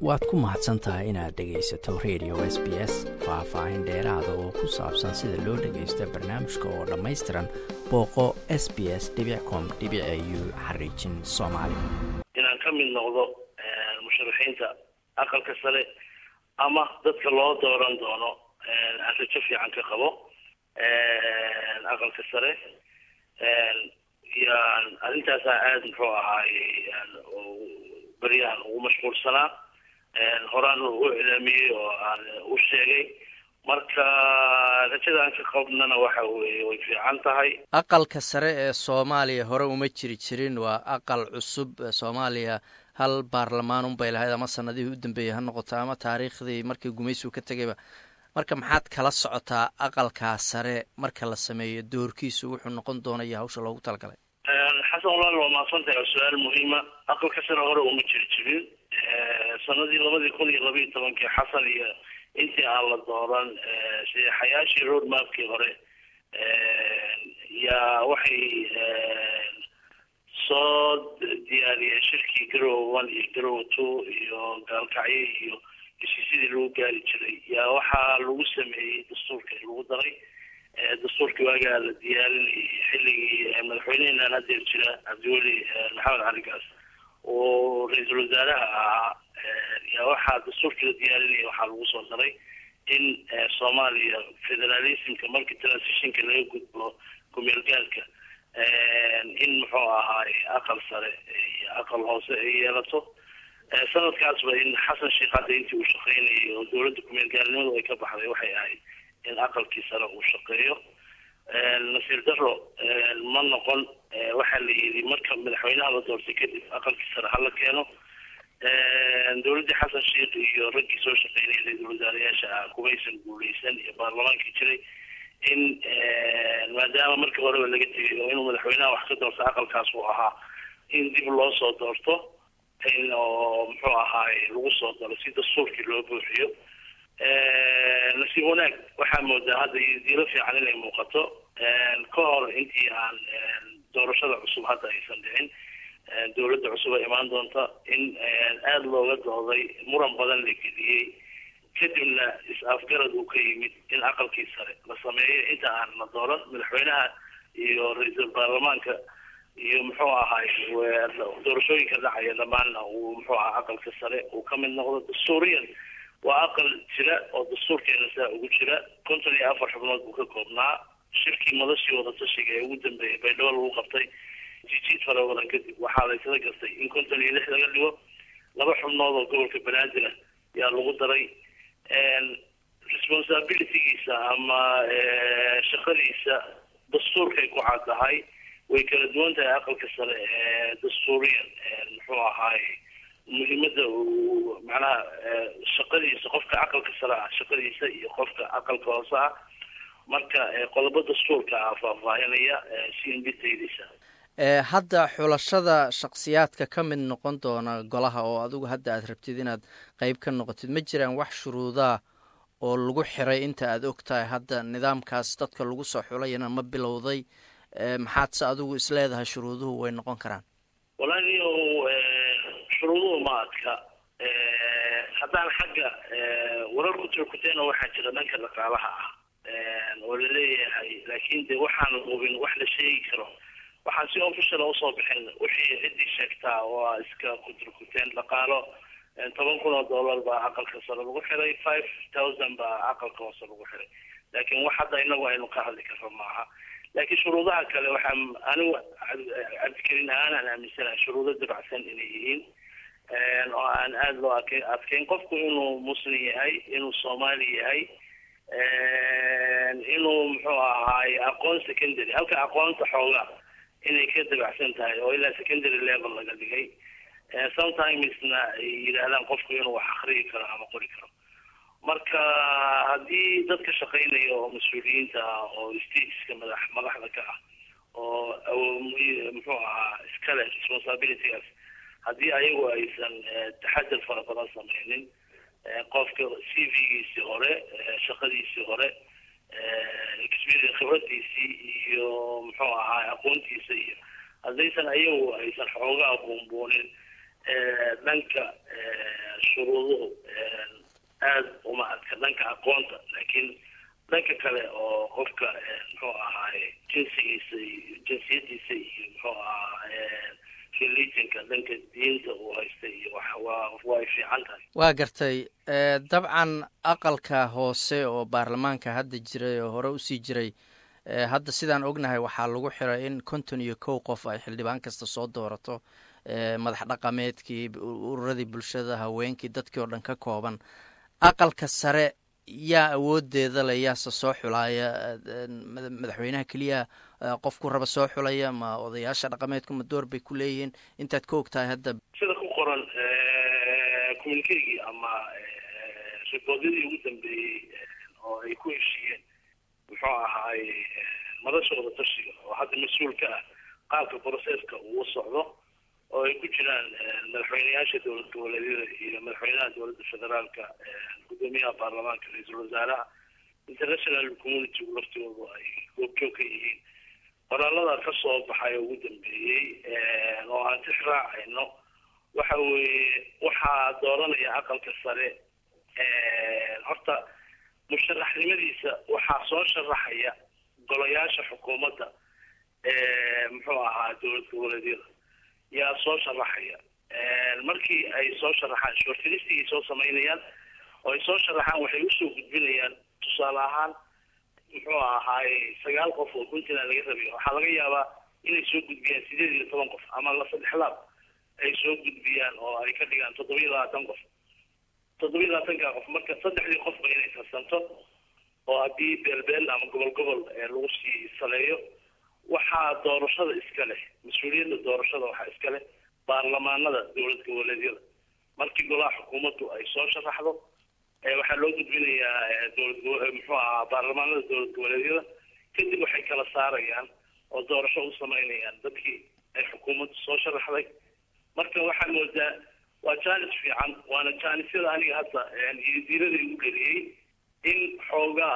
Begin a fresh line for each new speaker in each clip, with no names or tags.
waad ku mahadsan tahay inaad dhegaysato radio s b s faah-faahin dheeraada oo ku saabsan sida loo dhagaysto barnaamijka oo dhammaystiran booqo s b s com u xariijin soomaali
inaan ka mid noqdo musharaxiinta aqalka sare ama dadka loo dooran doono aan rajo fiican ka qabo aqalka sare yaan arrintaasaa aada muxuu ahaaye beryahan ugu mashquulsanaa horaan u iclaamiyey oo aan u sheegay marka rajada aan ka qabnana waxa weeye way fiican tahay
aqalka sare ee soomaaliya hore uma jiri jirin waa aqal cusub soomaaliya hal baarlamaan unbay lahayd ama sanadihii u dambeeyey ha noqoto ama taariikhdii markii gumaysigu ka tegayba marka maxaad kala socotaa aqalkaa sare marka la sameeyo doorkiisu wuxuu noqon doonaya hawsha loogu talagalay
xasan walaal waa mahadsantahay oo su-aal muhiima aqalka sare hore uma jiri jirin sanadii labadii kun iyo labaiyo tobankii xasan iyo intii aan la dooran saxayaashii road mapkii hore yaa waxay soo diyaariyeen shirkii garowe one iyo garowe two iyo gaalkacyo iyo heshiisyadii lagu gaari jiray yaa waxaa lagu sameeyey dastuurka lagu daray dastuurkii waagaa la diyaarinayay xilligii madaxweyneheenaan hadeer jira cabdiweli maxamed cali gaas oo ra-iisul wasaaraha ahaa yaa waxaa dastuurkii la diyaarinaya waxaa lagu soo daray in soomaaliya federalismka markii transitionka laga gudbo kumeelgaalka in muxuu ahaay aqal sare iyo aqal hoose ay yeelato sanadkaasba in xasan sheekh hadda intii uu shaqeynayay oo dowladda kumeelgaalnimadu ay ka baxday waxay ahayd in aqalkii sare uu shaqeeyo nasiir daro ma noqon waxaa la yidhi marka madaxweynaha la doortay kadib aqalkii sare hala keeno dowladdii xasan sheekh iyo raggii soo shaqeynayay ra-iisul wasaarayaasha ah kumaysan guuleysan iyo baarlamaankii jiray in maadaama markii horeba laga tegay oo inuu madaxweynaha wax ka doorto aqalkaas uu ahaa in dib loo soo doorto in oo muxuu ahaay lagu soo daro si dastuurkii loo buuxiyo nasiib wanaag waxaa moodaa hadda diilo fiican inay muuqato ka hor intii aan doorashada cusub hadda aysan dhicin dowladda cusub ay imaan doonta in aada looga dooday muran badan la geliyey kadibna is-afgarad uu ka yimid in aqalkii sare la sameeyo inta aan la dooran madaxweynaha iyo ra-iisul baarlamaanka iyo muxuu ahaay doorashooyinka dhacaya dhammaanna uu muxuu aha aqalka sare uu ka mid noqdo dastuuriyan waa aqal jira oo dastuurkeena saa ugu jira konton iyo afar xubnood buu ka koobnaa shirkii madashii wadatashiga ee ugu dambeeyay baydhabo lagu qabtay jijiid fara badan kadib waxaa la isla gartay in konton iyo lix laga dhigo laba xubnood oo gobolka banaadir ah yaa lagu daray responsibilitygiisa ama shaqadiisa dastuurkay ku caddahay way kala duwan tahay aqalka sare ee dastuuriyan muxuu ahaay muhiimada uu macnaha shaqadiisa qofka aqalka sare ah shaqadiisa iyo qofka aqalka hoose ah marka qodobo dastuurka ah faahfaahinaya si indhitaydiisa
hadda xulashada shaksiyaadka ka mid noqon doona golaha oo adigu hadda aad rabtid inaad qeyb ka noqotid ma jiraan wax shuruudaa oo lagu xiray inta aad og tahay hadda nidaamkaas dadka lagu soo xulayana ma bilowday maxaad se adigu isleedahay shuruuduhu way noqon karaan
walahi shuruuduhu ma adka haddaan xagga warar ku turkuteena waxaa jira dhanka dhaqaalaha ah oo laleeyahay laakiin de waxaan hubin wax la sheegi karo waxaan si official usoo bixin wixii ciddii sheegtaa waa iska kuturkuteen dhaqaalo toban kun oo dollar baa aqalka sare lagu xiray five thousand baa aqalka hoose lagu xiray laakiin wax hadda inagu aynu ka hadli karro maaha laakiin shuruudaha kale waxaa anigu cabdikarin ahaan aan aaminsanahay shuruudo dabacsan inay yihiin oo aan aada loo adke adkeyn qofku inuu muslim yahay inuu soomaali yahay inuu muxuu ahaay aqoon secondary halka aqoonta xooga inay ka dabacsan tahay oo ilaa secondary level laga dhigay sometimesna ay yidhaahdaan qofku inuu wax akriyi karo ama qori karo marka haddii dadka shaqeynaya oo mas-uuliyiinta ah oo stateska madax madaxda ka ah oo muxuu ahaa iskale responsibilitygaas haddii ayagu aysan taxadar fara badan sameynin qofka c v-giisii hore shaqadiisii hore experience khibradiisii iyo muxuu ahaa aqoontiisa iyo haddaysan ayagu aysan xoogaa buunbuunin dhanka shuruuduhu aada uma adka dhanka aqoonta laakiin dhanka kale oo qofka muxuu ahaaye jinsigiisa iyo jinsiyadiisa iyo muxuu ahaa religionka dhanka diinta uu haysta iyo waa way fiican tahay
waa gartay dabcan aqalka hoose oo baarlamaanka hadda jiray oo hore usii jiray hadda sidaan ognahay waxaa lagu xiray in konton iyo kow qof ay xildhibaan kasta soo doorato madax dhaqameedkii ururadii bulshada haweenkii dadkii oo dhan ka kooban aqalka sare yaa awoodeeda le yaase soo xulaaya madaxweynaha keliya qofku raba soo xulaya ma odayaasha dhaqameedku ma door bay ku leeyihiin intaad ka og tahay hadda
sida ku qoran communikegii ama riboodyadii ugu dambeeyey oo ay ku heshiiyeen muxuu ahaaye madashooda tashiga oo hadda mas-uul ka ah qaabka broseska uu socdo oo ay ku jiraan madaxweyneyaasha dowlad goboleedyada iyo madaxweynaha dowladda federaalka gudoomiyaha baarlamaanka ra-iisul wasaaraha international community laftigoodu ay goobjoog ka yihiin qoraalada ka soo baxay ugu dambeeyey oo aan tix raacayno waxa weeye waxaa dooranaya aqalka sare horta musharaxnimadiisa waxaa soo sharaxaya golayaasha xukuumadda muxuu ahaa dowlad goboleedyada yaa soo sharaxaya markii ay soo sharaxaan shortilistigay soo samaynayaan oo ay soo sharaxaan waxay usoo gudbinayaan tusaale ahaan muxuu ahaaye sagaal qof oo puntland laga rabiyo waxaa laga yaabaa inay soo gudbiyaan sideed iyo toban qof ama la saddex laab ay soo gudbiyaan oo ay ka dhigaan toddoba iyo labaatan qof toddoba iyo labaatanka qof marka saddexdii qofba inay tarsanto oo haddii beelbeel ama gobol gobol lagu sii saleeyo waxaa doorashada iska leh mas-uuliyadda doorashada waxaa iska leh baarlamaanada dowlad goboleedyada markii golaha xukuumaddu ay soo sharaxdo waxaa loo gudbinayaa dowlad muxuu ahaa baarlamaanada dowlad goboleedyada kadib waxay kala saarayaan oo doorasho u samaynayaan dadkii ay xukuumaddu soo sharaxday marka waxaa moodaa waa jaanis fiican waana jaanisyada aniga hadda diirada igu dheliyey in xoogaa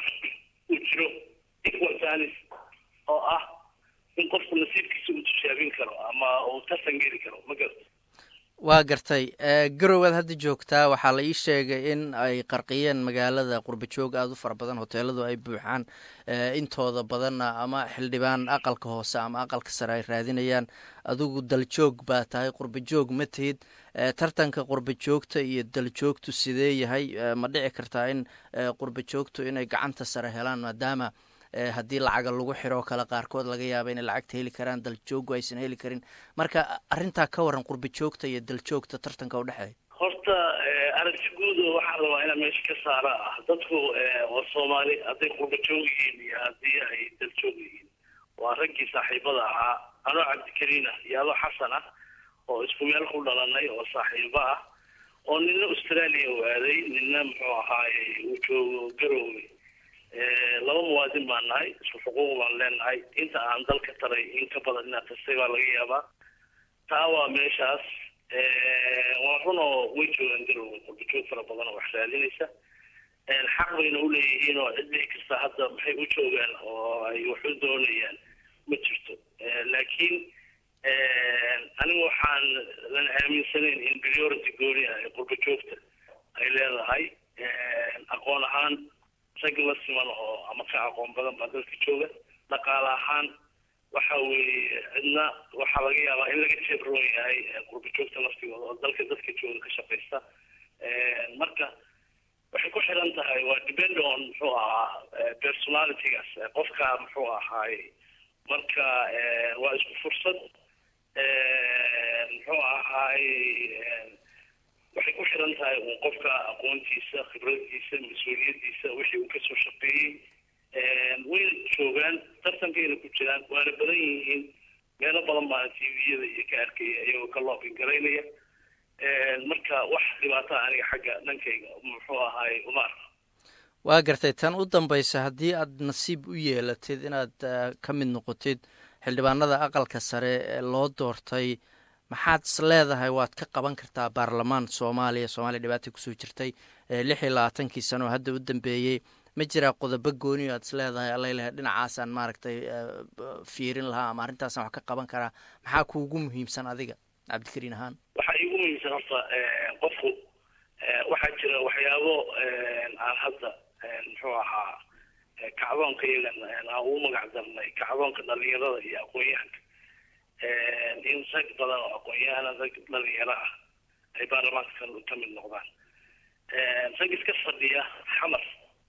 uu jiro equal jaanis oo ah in qofku nasiibkiisa uu tishaabin karo ama uu tartan geli karo ma garta
waa gartay garowaad hadda joogtaa waxaa la ii sheegay in ay qarqiyeen magaalada qurbajoog aada u fara badan hoteeladu ay buuxaan intooda badanna ama xildhibaan aqalka hoose ama aqalka sare ay raadinayaan adigu daljoog baa tahay qurbajoog ma tihid tartanka qurbajoogta iyo daljoogtu sidee yahay ma dhici kartaa in qurbajoogtu inay gacanta sare helaan maadaama haddii lacaga lagu xiroo kale qaarkood laga yaaba inay lacagta heli karaan daljoogu aysan heli karin marka arrintaa ka waran qurbajoogta iyo daljoogta tartanka udhexeeya
horta aragti guudo waxaa rabaa inaa meesha ka saara ah dadku waa soomaali hadday qurbajoog yihiin iyo haddii ay daljoog yihiin waa raggii saaxiibada ahaa anoo cabdikariin ah iyo adoo xasan ah oo isku meel ku dhalanay oo saaxiibo ah oo nina australia u aaday nina muxuu ahaaye uu joogo garoowe laba muwaadin baan nahay isku xuquuq baan leenahay inta aan dalka taray in ka badan inaad tastay baa laga yaabaa taa waa meeshaas waa run oo way joogaan garowga qurbajoog fara badan oo wax raadinaysa xaq bayna uleeyihiin oo cid dhici kasta hadda maxay u joogaan oo ay wax u doonayaan ma jirto laakiin anigu waxaan lan aaminsanayn in priority gooni ah ee qurbajoogta ay leedahay aqoon ahaan rag la siman oo ama ka aqoon badan baa dalka jooga dhaqaale ahaan waxa weeye cidna waxaa laga yaabaa in laga jeebroon yahay qurbajoogta laftigooda oo dalka dadka jooga ka shaqaysta marka waxay ku xiran tahay waa depend on muxuu ahaa personalitygaas qofka muxuu ahaaye marka waa isku fursad muxuu ahaaye waxay ku xiran tahay uun qofka aqoontiisa khibradiisa mas-uuliyadiisa wixii uu kasoo shaqeeyey wayna joogaan tartankayna ku jiraan waana badan yihiin meelo badan baana tviyada iyo ka arkaya iyagoo ka loobin garaynaya marka wax dhibaataa aniga xagga dhankayga muxuu ahaaye uma arka
waa gartay tan u dambaysa haddii aad nasiib u yeelatid inaad ka mid noqotid xildhibaanada aqalka sare ee loo doortay maxaad is leedahay waad ka qaban kartaa baarlamaan soomaaliya soomaaliya dhibaata kusoo jirtay lix iyo labaatankii sano oo hadda u dambeeyey ma jiraa qodobo gooni o aad is leedahay alalehay dhinacaasaan maaragtay fiirin lahaa ama arrintaasaan wax ka qaban karaa maxaa kuugu muhiimsan adiga cabdikariin ahaan
waxaa iigu muhiimsan horta qofku waxyaabo aan hadda muxuu ahaa kacdoonka iyagan aan ugu magac darnay kacdoonka dhalinyarada iyo aqoon-yahanka in rag badan oo aqoon-yahana rag dhalinyaro ah ay baarlamaanka ka mid noqdaan rag iska fadhiya xamar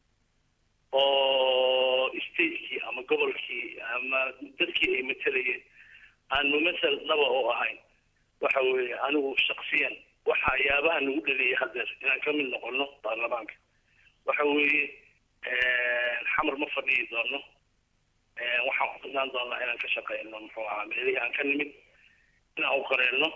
oo stateskii ama gobolkii ama dadkii ay matelayeen aan mumasal dhaba oo ahayn waxa weeye anigu shaksiyan waxa yaabaha nagu dhaliyay hadeer inaan ka mid noqono baarlamaanka waxa weeye xamar ma fadhiyi doono waxaan ku fidnaan doonaa inaan ka shaqeyno muxuu ahaa meelihii aan ka nimid inaan u qareelno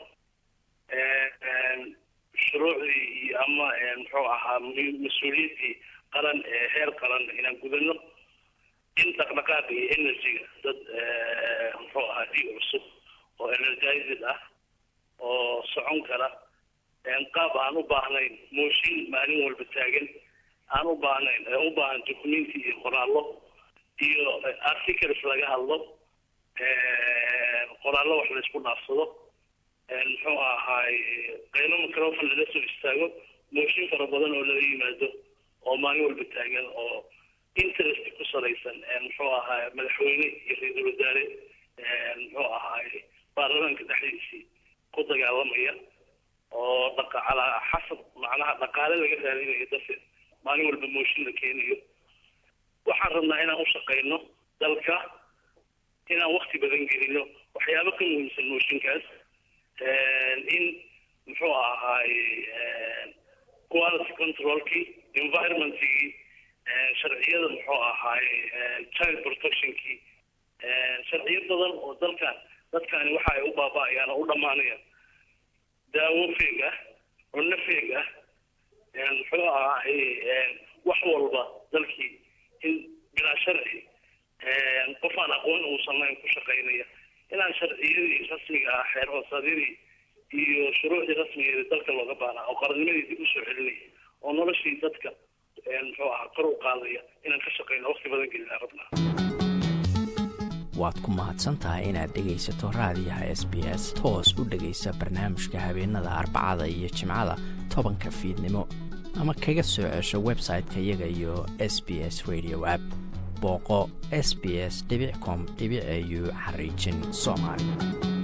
shuruucdii iyo ama muxuu ahaa mas-uuliyaddii qaran ee heer qaran inaan gudano in dhaqdhaqaaqa iyo energyga dad muxuu ahaa dhiig cusub oo energized ah oo socon kara qaab aan u baahnayn mooshin maalin walba taagan aan u baahnayn u baahan documenti iyo qoraallo iyo articles laga hadlo qoraallo wax laysku dhaafsado muxuu ahaay qaylo microfon lala soo istaago mooshin fara badan oo laga yimaado oo maalin walba taagan oo interest ku salaysan muxuu ahaay madaxweyne iyo ra-iisul wasaare muxuu ahaay baarlamaanka dhexdiisii ku dagaalamaya oo dhaqa calaa xasab macnaha dhaqaale laga raadinayo darteed maalin walba mooshin la keenayo waxaan rabnaa inaan u shaqeyno dalka inaan wakti badan gelino waxyaabo ka muhiimsan mooshinkaas in muxuu ahaay quality controlkii environmentkii sharciyada muxuu ahaay child protectionkii sharciyo badan oo dalkan dadkani waxa ay u baaba-ayaan oo u dhammaanayaan daawo feeg ah cunno feeg ah muxuu ahaay wax walba dalkii in bilaa sharci qof aan aqoon uusan lahayn ku shaqaynaya inaan sharciyadii rasmiga ah xeer hoosadyadii iyo shuruucdii rasmigeeda dalka looga baanaa oo qarannimadii dib usoo celinaya oo noloshii dadka muxuu ahaa kor u qaadaya inaan ka shaqeyno waqti badan gelina rabnaa
waad ku mahadsan tahay inaad dhegaysato raadiyaha s b s toos u dhegaysa barnaamijka habeenada arbacada iyo jimcada tobanka fiidnimo ama kaga soo cesho website-ka iyaga iyo s b s radio app booqo s b s com au xariijin soomaali